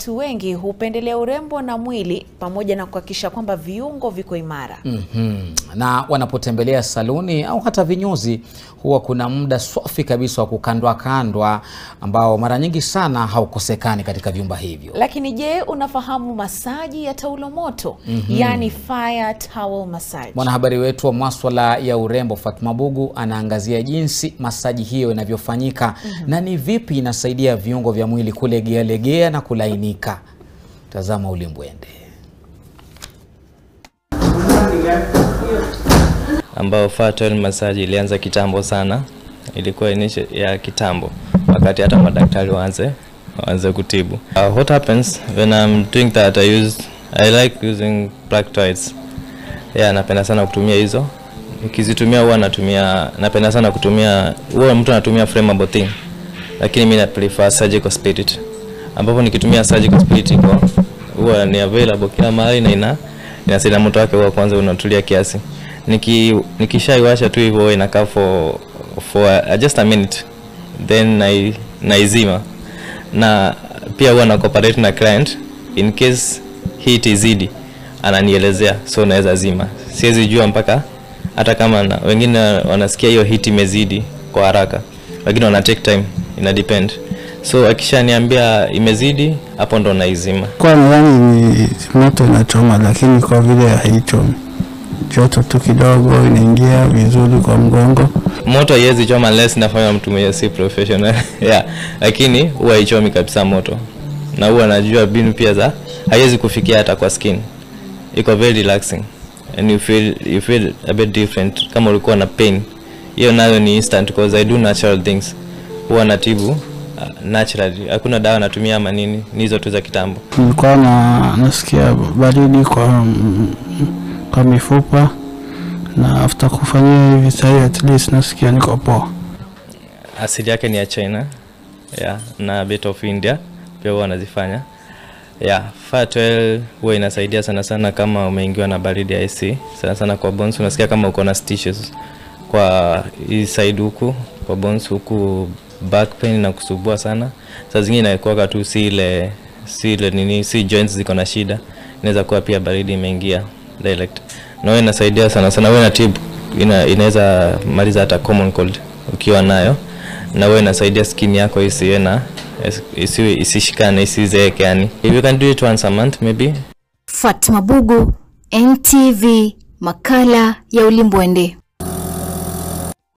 watu wengi hupendelea urembo na mwili pamoja na kuhakikisha kwamba viungo viko imara. Mhm. Na wanapotembelea saluni au hata vinyozi huwa kuna muda swafi kabisa wa kukandwa kandwa ambao mara nyingi sana haukosekani katika vyumba hivyo. Lakini je, unafahamu masaji ya taulo moto? Yaani fire towel massage. Mwanahabari wetu wa maswala ya urembo Fatma Bugu anaangazia jinsi masaji hiyo inavyofanyika na ni vipi inasaidia viungo vya mwili kulegea legea na kulainika. Tazama ulimbwende. ambao fat oil massage ilianza kitambo sana, ilikuwa initial ya kitambo, wakati hata madaktari waanze waanze kutibu. Uh, what happens when I'm doing that I use I like using black toys. Yeah, napenda sana kutumia hizo. Nikizitumia huwa natumia napenda sana kutumia huwa mtu anatumia flammable thing. Lakini mimi na prefer surgical spirit. Ambapo nikitumia surgical spirit iko huwa ni available kila mahali na ina inasaidia moto wake huwa kwanza unatulia kiasi. Niki nikishaiwasha tu hivyo huwa inakaa for for uh, just a minute then nai, naizima na pia huwa na cooperate na client in case heat izidi ananielezea so naweza zima siwezi jua mpaka hata kama na, wengine wanasikia hiyo heat imezidi kwa haraka lakini wana take time ina depend so akishaniambia imezidi hapo ndo naizima Kwa nadhani ni moto inachoma, lakini kwa vile haichomi, joto tu kidogo inaingia vizuri kwa mgongo. moto haiwezi choma unless nafanya mtu mwenye si professional yeah. lakini huwa haichomi kabisa moto na huwa najua mbinu pia za haiwezi kufikia hata kwa skin iko very relaxing and you feel, you feel a bit different kama ulikuwa na pain hiyo nayo ni instant because I do natural things huwa natibu uh, naturally hakuna dawa natumia ama nini ni hizo tu za kitambo Nilikuwa na nasikia baridi kwa mm, kwa mifupa na after kufanyia hivi sahii at least nasikia niko poa. asili yake ni ya China yeah, na bit of India pia huwa wanazifanya yeah, fat oil huwa inasaidia sana sana kama umeingiwa na baridi ya AC sana sana kwa bones, unasikia kama uko na stitches kwa hii side huku kwa bones huku back pain na kusubua sana. Saa zingine inakuwa tu si ile si ile nini si joints ziko na shida, inaweza kuwa pia baridi imeingia direct, na wewe inasaidia sana sana, wewe na tip ina, inaweza maliza hata common cold ukiwa nayo, na wewe inasaidia skin yako isiwe na isiwe isishikane isizeeke, yani if you can do it once a month maybe Fatma Bugu, NTV, makala ya Ulimbwende.